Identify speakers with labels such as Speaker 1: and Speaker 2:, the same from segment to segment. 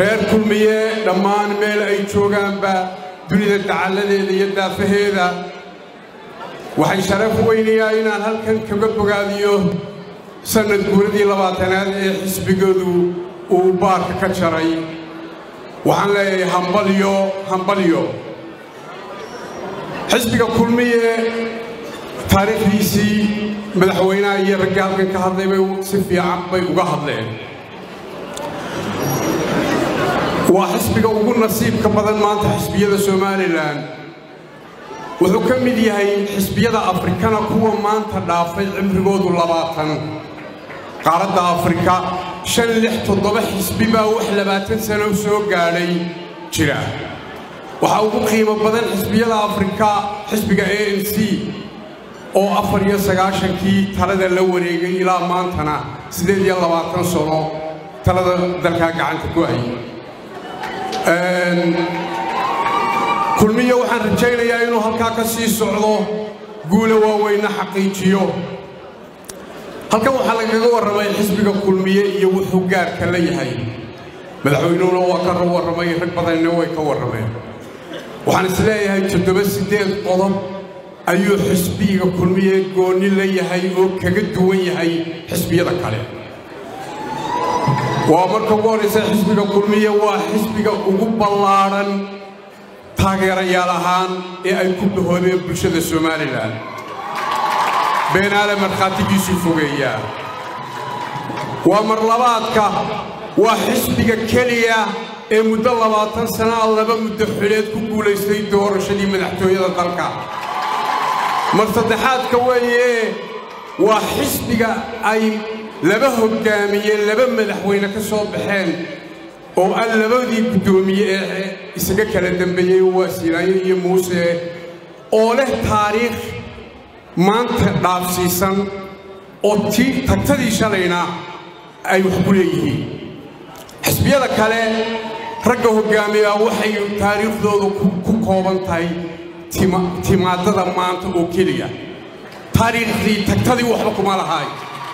Speaker 1: reer kulmiye dhammaan meel ay joogaanba dunida dacalladeeda iyo daafaheeda waxay sharaf weynayaa inaan halkan kaga bogaadiyo sannad guuradii labaatanaad ee xisbigoodu uu baarka ka jaray waxaan leeyahay hambalyo hambalyo xisbiga kulmiye taariikhdiisii madaxweynaha iyo raggii halkan ka hadlay bay si fiican bay uga hadleen waa xisbiga ugu nasiibka badan maanta xisbiyada somalilan wuxuu ka mid yahay xisbiyada afrikana kuwa maanta dhaafay cimrigoodu labaatan qaaradda afrika shan lix toddoba xisbi baa wax labaatan sano soo gaadhay jira waxaa ugu qiimo badan xisbiyada afrika xisbiga a n c oo afar iyo sagaashankii talada la wareegay ilaa maantana siddeed iyo labaatan sano talada dalkaa gacanta ku hayay kulmiya waxaan rajaynayaa inuu halkaa ka sii socdo guula waaweynna xaqiijiyo halkan waxaa lagaga warramay xisbiga kulmiye iyo wuxuu gaarka la yahay madaxweynuhuna waa ka warramay rag badanina way ka warrameen waxaan is leeyahay toddoba siddeed qodob ayuu xisbiga kulmiye goonni la yahay oo kaga duwan yahay xisbiyada kale waa marka ugu horraysa xisbiga kulmiye waa xisbiga ugu ballaadhan taageerayaal ahaan ee ay ku bahoobeen bulshada somalilan beenaale markhaatigiisuu fogeeyaa waa marlabaadka waa xisbiga keliya ee muddo labaatan sanaa laba muddo xuleed ku guulaystay doorashadii madaxtooyada dalka mar saddexaadka weeye waa xisbiga ay laba hoggaamiye laba madaxweyne ka soo baxeen oo aan labadii guddoomiye ee isaga kala dambeeyey waa siilaayo iyo muuse oo leh taariikh maanta dhaafsiisan oo tii tagtadii shalayna ay wax ku leeyihiin xisbiyada kale ragga hoggaamiyaa waxay taariikhdooda ku kooban tahay timaadada maanta oo keliya taariikhdii tagtadii waxba kuma lahaay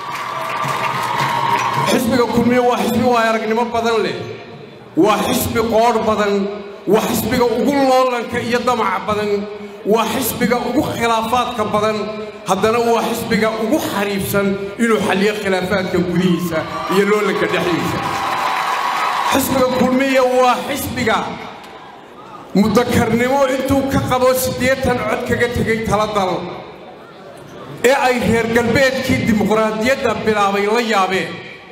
Speaker 1: xisbiga kulmiye waa xisbi waay aragnimo badan leh waa xisbi qoodh badan waa xisbiga ugu loolanka iyo damaca badan waa xisbiga ugu khilaafaadka badan haddana waa xisbiga ugu xariifsan inuu xalliyo khilaafaadka gudihiisa iyo loolanka dhexdiisa xisbiga kulmiya waa xisbiga mudakarnimo intuu ka qabo siddeetan cod kaga tegay taladal ee ay reer galbeedkii dimuqraadiyadda bilaabay la yaabeen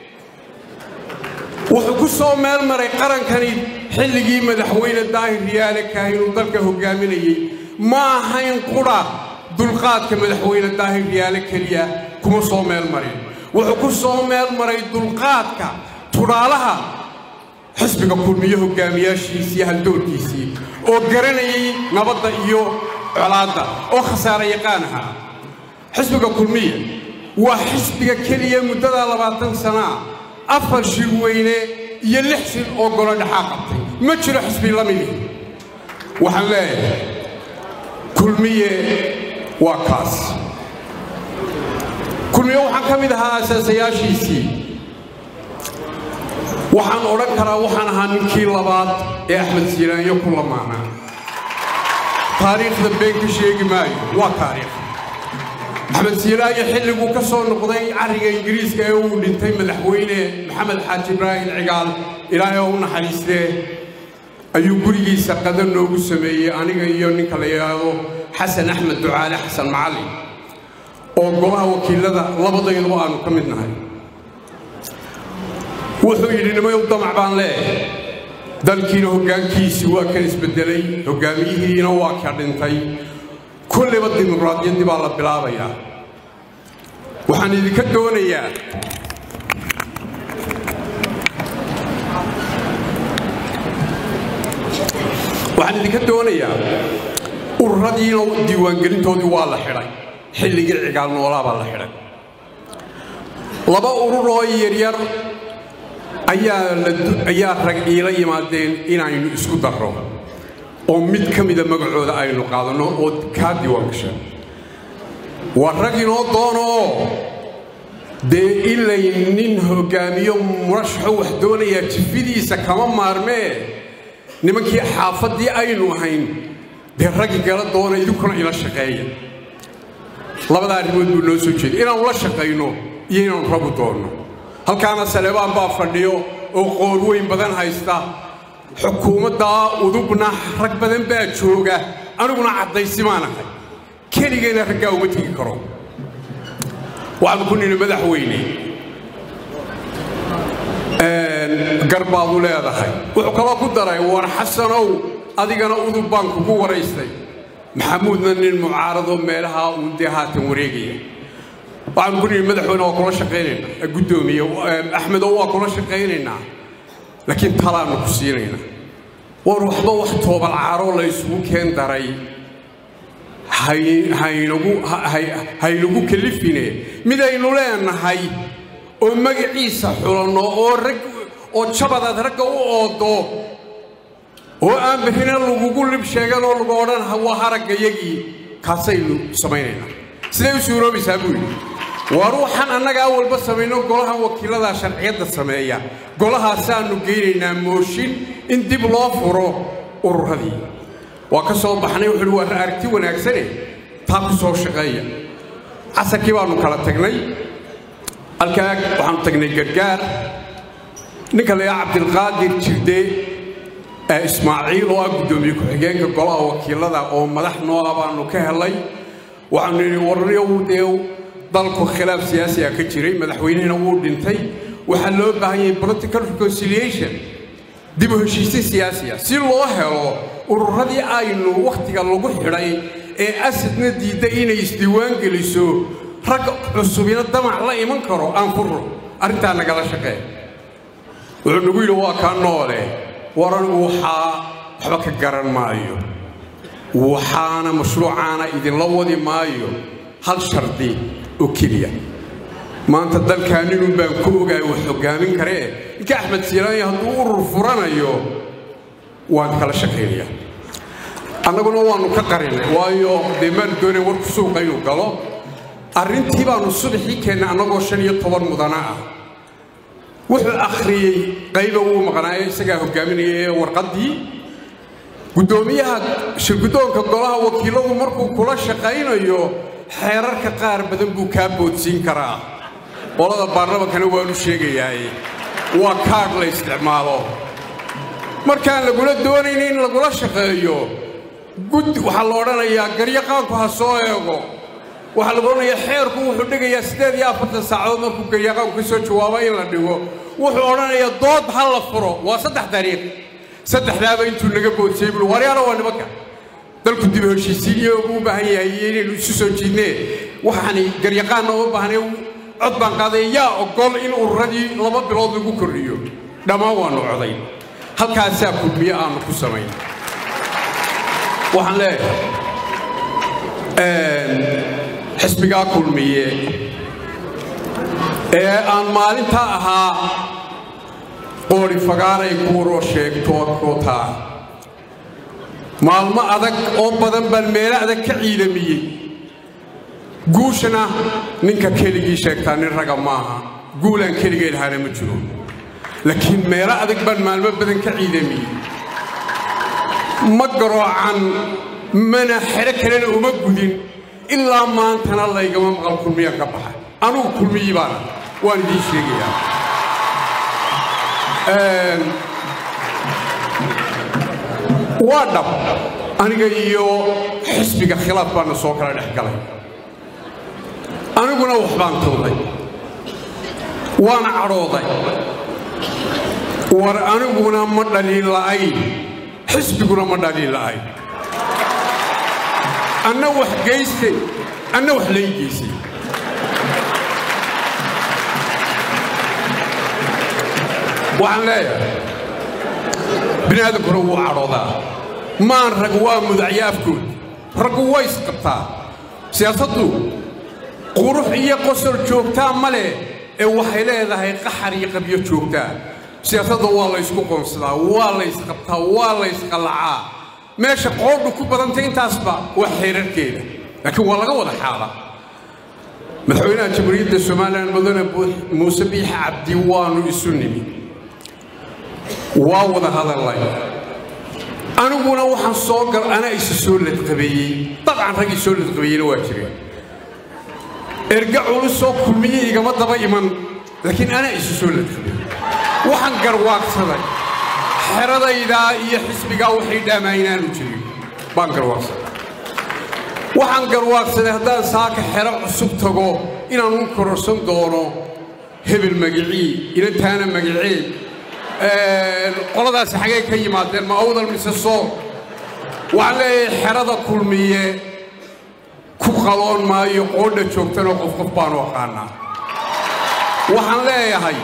Speaker 1: wuxuu ku soo meel maray qarankani xilligii madaxweyne daahir riyaale kaahinuu dalka hoggaaminayey ma ahayn qudha dulqaadka madaxweyne daahir riyaale keliya kuma soo meel marin wuxuu ku soo meel maray dulqaadka tudhaalaha xisbiga kulmiye hoggaamiyaashiisii haldoorkiisii oo garanayay nabadda iyo colaadda oo khasaare yaqaan ahaa xisbiga kulmiye waa xisbiga keliya muddadaa labaatan sanaa afar shir weyne iyo lix shir oo golo dhexaa qabtay ma jiro xisbi la midi waxaan leeyahay kulmiye waa kaas kulmiye waxaan ka mid ahaa asaasayaashiisii waxaan odhan karaa waxaan ahaa ninkii labaad ee axmed siiraanyo ku lamaanaa taariikhda been ka sheegi maayo waa taariikh axmed siiraayo xilliguu ka soo noqday carriga ingiriiska ee uu dhintay madaxweyne maxamed xaaji ibraahim cigaal ilaahay oo u naxariistee ayuu gurigiisa qadan noogu sameeyey aniga iyo ninka la yidhaahdo xasan axmed ducaale xasan macallin oo golaha wakiilada labadayduba aanu ka mid nahay wuxuu yidhi nimayow damac baan leeyahay dalkiina hoggaankiisii waa ka isbeddelay hoggaamiyihiina waa ka dhintay kulliba dimuqraadiyaddii baa la bilaabayaa waxaan idinka doonayaa waxaan idinka doonayaa ururadiina diiwaangelintoodii waa la xidhay xilligii cigaal noolaa baa la xidhay laba urur oo yaryar ayaa rag iila yimaadeen inaynu isku darro oo mid ka mida magacooda aynu qaadanno oo kaa diiwaan gasha waa rag inoo doono oo dee ilay nin hoggaamiyo murashaxo wax doonayaa jifidiisa kama maarmee nimankii xaafaddii aynu ahayn dee raggi gala doona idinkuna ila shaqeeya labada arrimood buu noo soo jeeday inaanu la shaqayno iyo inaanu ragu doonno halkaana saleebaan baa fadhiyo oo qoor weyn badan haysta xukuumaddaa udubna rag badan baa jooga aniguna caddaysimaan ahay keligayna raggaa uma tegi karo waxaanu ku nidhi madaxweyne garbaadu leedahay wuxuu kaloo ku daray war xasanow adigana udub baan kugu waraystay maxamuudna nin mucaarado meelaha uun dee haatan wareegaya waxaanu ku nidhi madaxweyne waa kula shaqaynaynaa guddoomiye axmedow waa kula shaqaynaynaa laakiin talaannu ku siinaynaa war waxba wax toobalcaaroo la isugu keen daray haynagu kalifine midaynu leenahay oo magaciisa xulanno oo rag oo jabadaad ragga u oodo oo aan bixina lagugu lib sheegan oo lagu odhan waa haraggayagii kaasaynu samaynaynaa siday u suuroobaysaa buu yidhi waa ruuxan annaga awalba samayno golahan wakiilladaa sharciyadda sameeya golahaasaannu geynaynaa mooshin in dib loo furo ururadii waa ka soo baxnay wuxuu uhi waa aragti wanaagsane taa ku soo shaqeeya casarkii baannu kala tagnay halkaa waxaannu tagnay gargaar ninka layaa cabdilqaadir jirde ismaaciil oo ah guddoomiye ku-xigeenka golaha wakiilada oo madax noo ah baannu ka helay waxaanu nidhi warniyow dee dalku khilaaf siyaasiga ka jiray madaxweynehina wuu dhintay waxaa loo baahan yahay political reconciliation dib u heshiisin siyaasiya si loo helo ururadii aynu wakhtiga lagu xidhay ee asadna diidda inay isdiiwaan geliso rag cusubina damac la iman karo aan furro arrintaa nagala shaqee wuxuu nagu yidhi waa kaa noole waranigu waxaa waxba ka garan maayo waxaana mashruucaana idinla wadi maayo hal shardi oo keliya maanta dalkaa ninun baan ku ogaay wax hoggaamin karee ninka axmed siiraanya hadduu urur furanayo waan kala shaqaynayaa annaguna waannu ka qarinay waayo dee maanu doonayn warku suuqa inuu galo arrintii baannu subaxii keennay annagoo shan iyo toban mudana ah wuxuu akhriyey qayba wuu maqnaayo isagaa hoggaaminaya ee warqaddii guddoomiyaha shirguddoonka golaha wakiilladu markuu kula shaqaynayo xeerarka qaar badan buu kaa boodsiin karaa qolada baarlamankana waanu sheegayaaye waa kaadh la isticmaalo markaan lagula doonayna in lagula shaqeeyo gud waxaa la odhanayaa garyaqaanku ha soo eego waxaa lagu odhanayaa xeerku wuxuu dhigayaa siddeed iyo afartan saacadood markuu garyaqaanku ka soo jawaabo in la dhigo wuxuu odhanayaa dood ha la furo waa saddex dariiq saddexdaaba intuu naga boodsiyey buu waryaalo waa nimanka dalku dib heshiisiin iyo u baahan yahay iyo inaynu isu soo jiidnee waxaani garyaqaanna uma baahnay cod baan qaaday yaa ogol in ururadii laba bilood lagu kordhiyo dhammaan waannu coday halkaasaa kulmiye aannu ku samayn waxaan leeyahay xisbigaa kulmiye ee aan maalintaa ahaa qoori fagaaray kuuroo sheegtootaa maalmo adag oo badan baan meelo adag ka ciidamiyey guushana ninka keligii sheegtaa nin raga maaha guulaan keligay lahaana ma jiro laakiin meelo adag baan maalmo badan ka ciidamiyey ma garoocan mana xero kalena uma gudin ilaa maantana laygama maqal kulmiyaan ka baxa anugu kulmiyii baana waan idiin sheegayaa waa dhab aniga iyo xisbiga khilaaf baana soo kala dhex galay aniguna wax baan tawday waana cadhooday war aniguna ma dhaliin la'ayn xisbiguna ma dhaliin la'ayn anna wax geystay anna wax lay geysay waxaan leeyahay bini aadankuna wuu cadhoodaa maan rag waa mudacyo afkood raggu way isqabtaa siyaasaddu qurux iyo qosol joogtaa ma leh ee waxay leedahay qaxar iyo qabyo joogtaa siyaasadda waa la ysku qoonsadaa waa la ysqabtaa waa la ysqallacaa meesha qoodhu ku badantay intaasba waa xeerarkeeda laakiin waa laga wada xaala madaxweynaha jamhuuriyadda somalilan mudane muuse biix cabdi waanu isu nimi waa wada hadallay aniguna waxaan soo gal anaa isa soo ladqabeeyey dabcan raggii soo ladqabeeyeyna waa jireen erga culusoo kulmiye igama daba iman laakiin anaa isu soo ladqabeeyey waxaan garwaaqsaday xeradaydaa iyo xisbigaa waxay dhaamaa inaanu jirin baan garwaaqsaday waxaan garwaaqsaday haddaan saaka xero cusub tago inaan u kororsan doono hebel magicii inantaana magicii qoladaasi xagee ka yimaadeen ma awdal mise soo waxaan leeyahay xerada kulmiye ku qaloon maayo qoodha joogtanoo qof qof baanu aqaanaa waxaan leeyahay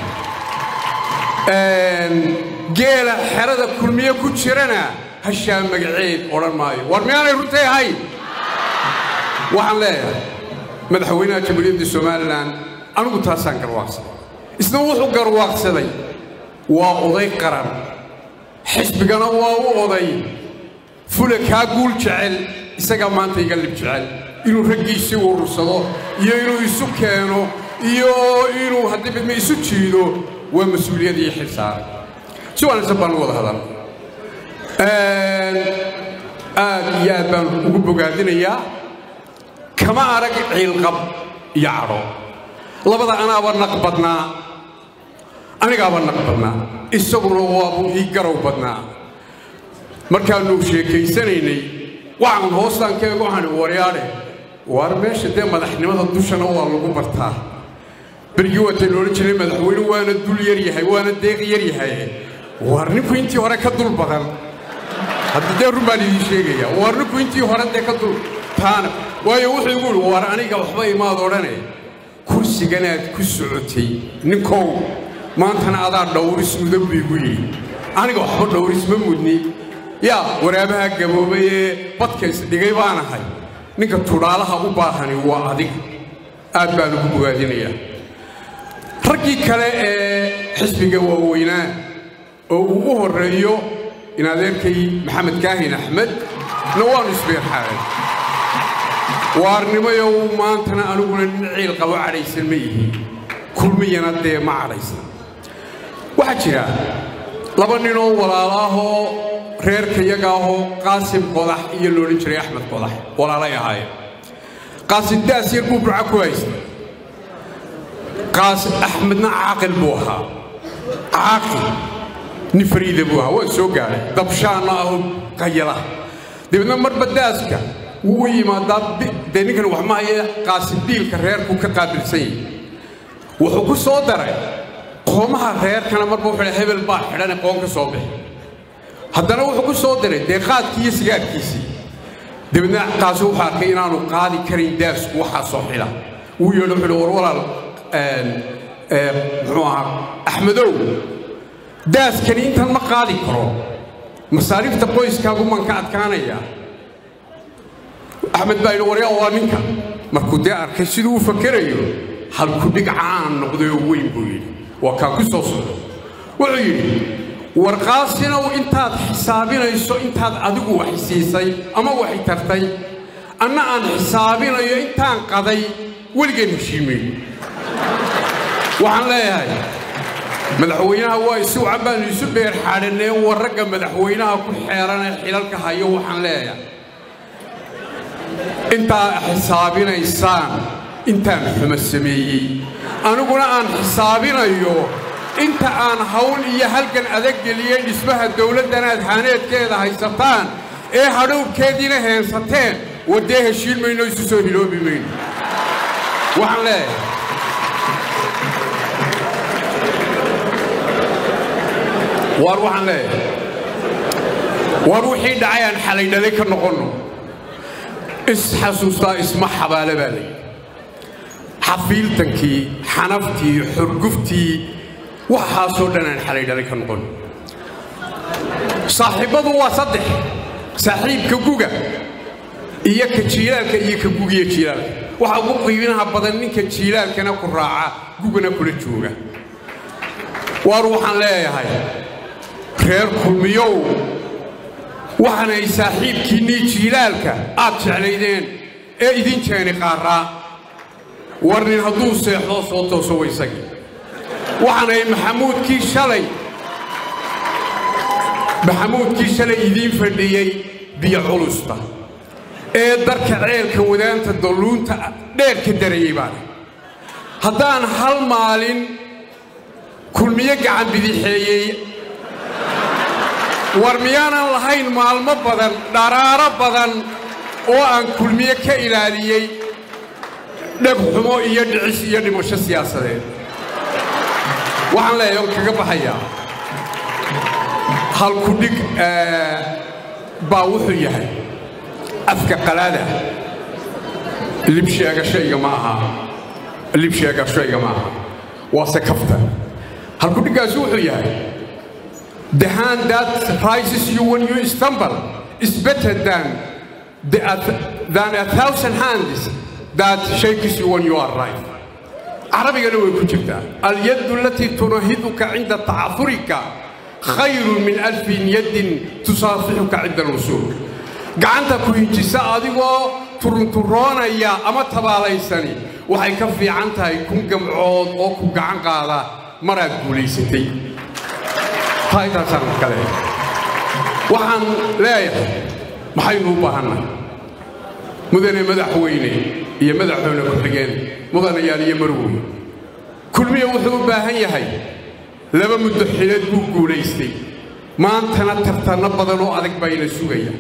Speaker 1: geela xerada kulmiye ku jirana hashaa magaceed odhan maayo war miyaanay runtay ahayn waxaan leeyahay madaxweynaha jamhuuriyadda somalilan anigu taasaan garwaaqsaday isna wuxuu garwaaqsaday waa oday qaran xisbigana waa u oday fula kaa guul jecel isagaa maanta iga lib jecel inuu raggiisii urursado iyo inuu isu keeno iyo inuu haddii midma isu jiido waa mas-uuliyad iyo xilsaaran si wanaagsan baan u wada hadal aad iyo aad baan ugu bogaadinayaa kama arag ciilqab iyo cadho labada anaaba naq badnaa anigaaba naq badnaa isaguna waabuu ii garow badnaa markaannu sheekaysanaynay waxaan hoostaan ka ego waxaan waryaadhe waar meesha dee madaxnimada dushana waa lagu bartaa berigii waataynu odhan jiray madaxweyne waana dul yar yahay waana deeq yar yahay waar ninku intii hore ka dul badan hadda dee run baan idiin sheegaya waar ninku intii hore dee ka dul taana waayo wuxuu igu yidhi waar aniga waxba imaad odhane kursiganaad ku socotay ninkow maantana adaa dhowris mudan buu igu yidhi aniga waxba dhowris ma mudni yaa waraabaha gaboobay ee badka isdhigay baan ahay ninka tudhaalaha u baahani waa adiga aad baan ugu bogaadinayaa raggii kale ee xisbiga waaweynaa oo uu u horreeyo in adeerkay maxamed kaahin axmed na waanu isbeerxaaday waarnimayow maantana aniguna nin ciil qabo cadhaysan ma yihiin kulmiyana dee ma cadhaysan waxaa jira laba ninoo walaalaahoo reerka yaga ahoo qaasim qodax iyo loodhan jiray axmed qodax walaalay ahaayeen qaasim daas yar buu burca ku haystay qaasim axmedna caaqil buu ahaa caaqil nin fariida buu ahaa waa soo gaadhay dabshaanna aho qayala dabeedna marba daaska wuu u yimaadaa dee ninkan wax ma haye qaasim biilka reerku ka qaabilsan yahay wuxuu ku soo daray qoomaha reerkana marba wuxuu hebel baa xidhane qoon ka soo bixi haddana wuxuu ku soo diray dee qaadkii iyo sigaarkiisii dabeedna qaasi wuxuu arkay inaanu qaadi karin daasku waxaa soo xila wuu yeedho wuxuu war walaal muxuu ahaa axmedow daaskani intan ma qaadi karo masaariifta qoyskaagu maan ka adkaanaya axmed baa yidhi waryaa waa ninka markuu dee arkay siduu u fakerayo halku dhig caan noqday oo weyn buu yidhi waa kaan ku soo socdo wuxuu yidhi warqaasinow intaad xisaabinayso intaad adigu wax siisay ama waxay tartay anna aan xisaabinayo intaan qaday weligeen heshiimeyn waxaan leeyahay madaxweynaha waa isu wacan baanu isu beer xaadhanee war ragga madaxweynaha ku xeeranee xilalka hayo waxaan leeyahay intaa xisaabinaysaan intaan xumo sameeyey aniguna aan xisaabinayo inta aan hawl iyo halgan adag geliyey dhismaha dawladdanaad haaneedkeeda haysataan ee hadhowrkeediina heensateen waddee heshiin mayno isu soo hiloobi mayno waxaan leeyahay waar waxaan leeyahay waar wixii dhacay aan xalay dhalay ka noqonno isxasuustaa isma xabaale baa layidhi xafiiltankii xanaftii xurguftii waxaasoo dhan aan xalay dhalay ka noqon saaxiibbadu waa saddex saaxiibka guga iyo ka jiilaalka iyo ka gugiyo jiilaalka waxa ugu qiiminaha badan ninka jiilaalkana ku raaca gugana kula jooga waar waxaan leeyahay reer kulmiyow waxaanay saaxiibkiinnii jiilaalka aad jeclaydeen ee idin jeeni qaaraa war nin hadduu seexdo soo tooso waysagii waxaanahay maxamuudkii shalay maxamuudkii shalay idiin fadhiyey biyo culusta ee darka ceelka wadaanta dalluunta dheer ka darayey baana haddaan hal maalin kulmiyo gacan bidixeeyey war miyaanan lahayn maalmo badan dharaaro badan oo aan kulmiye ka ilaaliyey dhegxumo iyo dhicis iyo dhimasho siyaasadeed waxaan leeyahay on kaga baxayaa halkudhig baa wuxuu yahay afka qalaada libsheegashayga ma aha libsheegashayga ma aha waase kafta halkudhiggaasi wuxuu yahay the hand that rises you when you stumble is better than the, than a thousand hands that shakes you when you are right carabigana way ku jirtaa alyaddu alatii tunahiduka cinda tacafurika khayru min alfin yaddin tusaafixuka cinda alwusuul gacanta ku hinjisa adigoo turunturoonaya ama tabaalaysani waxay ka fiican tahay kun gamcood oo ku gacan qaada maraad guulaysatay taaytaasaan kale waxaan leeyahay maxaynu u baahannahay mudane madaxweyne iyo madaxweyne ku-xigeen mudanayaal iyo marwey kulmiya wuxuu u baahan yahay laba muddo xilad buu guulaystay maantana tartanno badan oo adag baa ina sugaya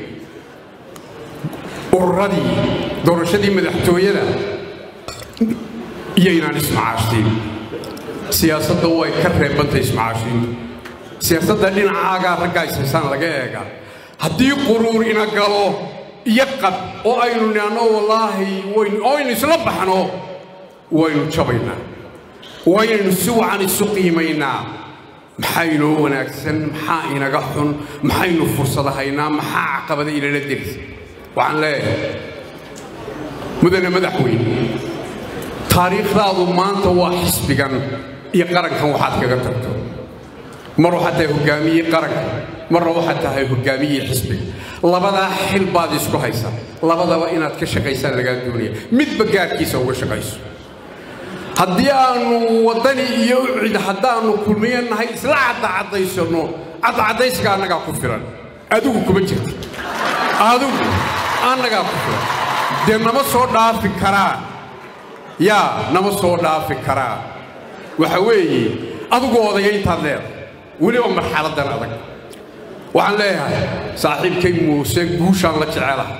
Speaker 1: ururadii doorashadii madaxtooyada iyaynaan ismacaashiin siyaasadda way ka reebantay ismacaashiintu siyaasadda dhinacaagaa raggaa isaysaan laga eega haddii quruur ina galo iyo qab oo aynu nihanno wallaahi oo aynu isla baxno waynu jabaynaa waynaynu si wacan isu qiimaynaa maxaa inoo wanaagsan maxaa inaga xun maxaynu fursada haynaa maxaa caqabada inala derisa waxaan leeyahay mudane madaxweyne taariikhdaadu maanta waa xisbigan iyo qarankan waxaad kaga tagto mar waxaad tahay hoggaamiyey qaranka marna waxaad tahay hoggaamiyey xisbiga labadaa xil baad isku haysaa labadaba inaad ka shaqaysaan lagaa doonaya midba gaarkiisa uga shaqayso haddii aannu waddani iyo ucid haddaannu kulmiyo nahay isla caddacadaysanno caddacadaysiga annagaa ku filan adigu kuma jirta adigu annagaa ku filan dee nama soo dhaafi karaan yaa nama soo dhaafi karaan waxa weeye adigu odaya intaad leedahay weliba marxaladdan adag waxaan leeyahay saaxiibkay muuse guushaan la jecelaha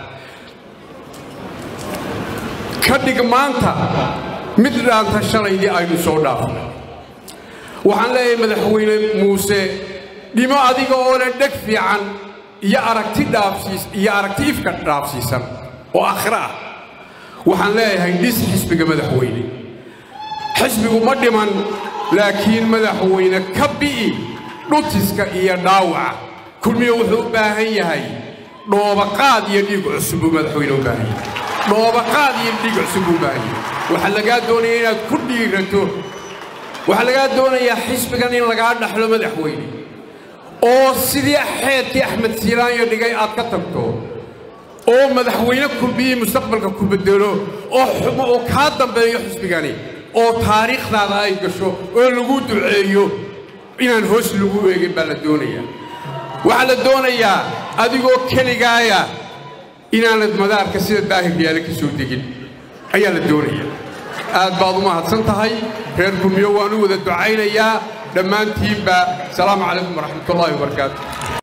Speaker 1: ka dhig maanta mid dhaanta shalaydii aynu soo dhaafnay waxaan leeyahay madaxweyne muuse dhimo adiga oo leh dheg fiican iyo aragti dhaafsiis iyo aragti ifka dhaafsiisan oo aakhiro ah waxaan leeyahay dhis xisbiga madaxweyne xisbigu ma dhiman laakiin madaxweyne ka bi'i dhutiska iyo dhaawaca kulmiyo wuxuu u baahan yahay dhoobaqaad iyo dhiig cusub buu madaxweyne u baahan yahay dhoobaqaad iyo dhiig cusub buu u baahan yahay waxaa lagaa doonaya inaad ku dhiirato waxaa lagaa doonayaa xisbigan in lagaa dhaxlo madaxweyne oo sidii xeedkii axmed siiraanyo dhigay aad ka tagto oo madaxweyne kulmiyey mustaqbalka ku bedelo oo xumo oo kaa dambeeyo xisbigani oo taariikhdaada ay gasho oo lagu duceeyo inaan hoos lagu eegin baa la doonayaa waxaa la doonayaa adigoo keligaaya inaanad madaarka sida daahir yaale ka soo degin ayaa la doonayaa aad baad u mahadsan tahay reer kulmiyo waan u wada ducaynayaa dhammaantiinba asalaamu calaykum waraxmatullaahi wabarakaatu